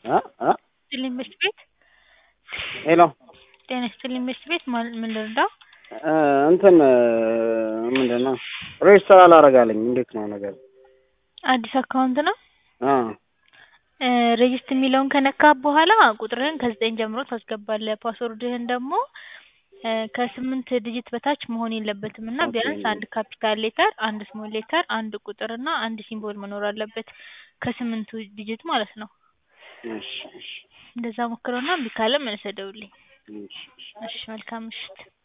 እ እ ይስጥልኝ ምሽት ቤት ሄሎ ጤና ይስጥልኝ ምሽት ቤት ማን ምን ልርዳው? እ እንትን ምንድን ነው ሬጅስተር አላረጋልኝ እንዴት ነው ነገር? አዲስ አካውንት ነው? አ እ ሬጅስት የሚለውን ከነካ በኋላ ቁጥርህን ከዘጠኝ ጀምሮ ታስገባለህ። ፓስወርድህን ደግሞ እ ከስምንት ዲጂት በታች መሆን የለበትም እና ኦኬ። ቢያንስ አንድ ካፒታል ሌተር፣ አንድ ስሞል ሌተር፣ አንድ ቁጥር እና አንድ ሲምቦል መኖር አለበት ከስምንቱ ዲጂት ማለት ነው። እሺ እሺ እንደዛ ሞክረውና እምቢ ካለ መልሰህ ደውልልኝ። እሺ እሺ እሺ መልካም ምሽት።